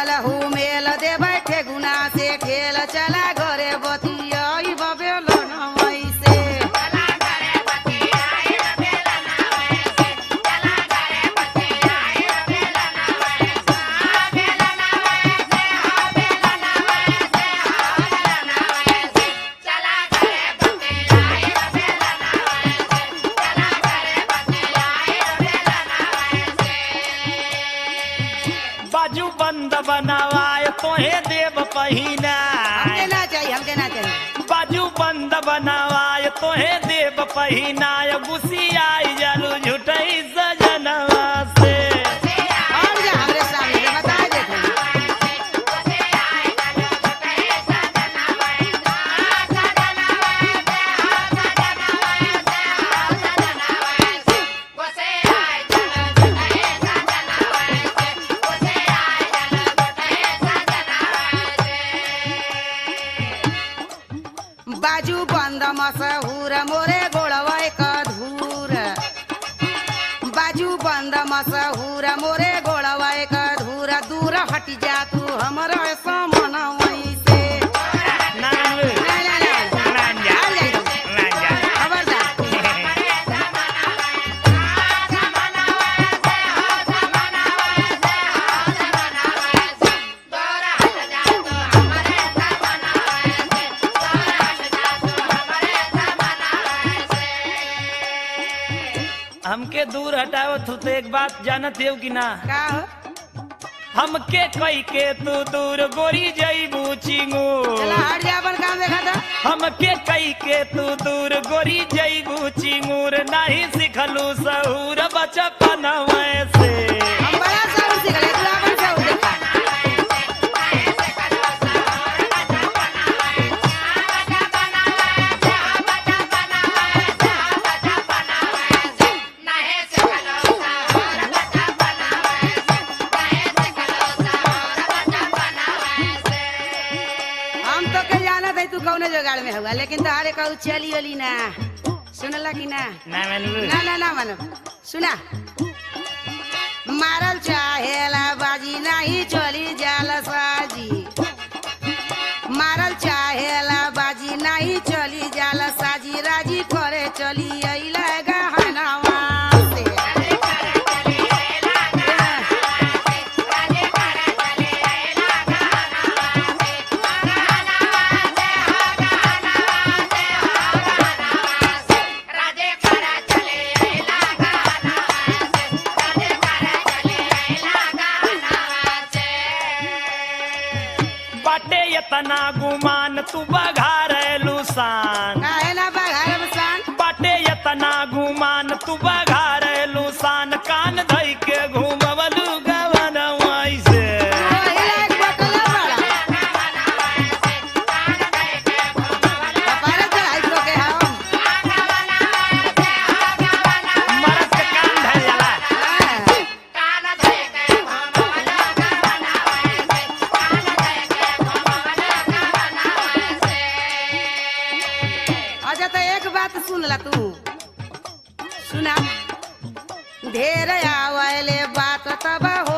लागल हूँ मेल दे बैठे गुना से खेल चला घरे बतिया बबेल से बाजू बंद बनावाए तोहे देव पहिना हमके ना चाहिए हमके ना चाहिए बाजू बंद बनावाए तोहे देव पहिनाय गुसियाई जालू झुटई सजनवा से और जा हमरे सामने से बता देखो बाजू बंद मसहूर मोरे गोड़वा धूर बाजू बंद मसहूर मोरे गोड़वा धूर दूर हट जा तू हमर समन से नाम ना ना ना लांजा आ जाई तू। लांजा खबरदार हमके दूर हटाओ तू तो एक बात जानत हो कि ना का हो हमके कई के तू दूर गोरी जईबू चिंगू चला हट जा अपन काम देखा था हमके कई के तू दूर गोरी जईबू चिंगूर नहीं सिखलू सहूर बचपन से हम बड़ा साउंड सीख ले तू अपन साउंड देखा हम तो के जानत है तू कौने जुगाड़ में हुआ लेकिन तोहारे कहू चली ओली ना सुनला कि ना ना मनलू ना ना ना मानो सुना मारल चाहेला बाजी नहीं चली जाल साजी मारल चाहेला बाजी नहीं चली जाल साजी राजी करे चली अइला गहनवा से बाटे इतना गुमान तू बघार लुसान काहे ना बघार बसान बाटे इतना गुमान तू बघार लुसान कान धई के घूमवलू गवन से ओही लायक बकला बड़ा कपारे चढ़ाई तो के हम मरद के कान धइल जाला हाँ। अच्छा तो एक बात सुन ला तू सुना ढेर आवले बात तब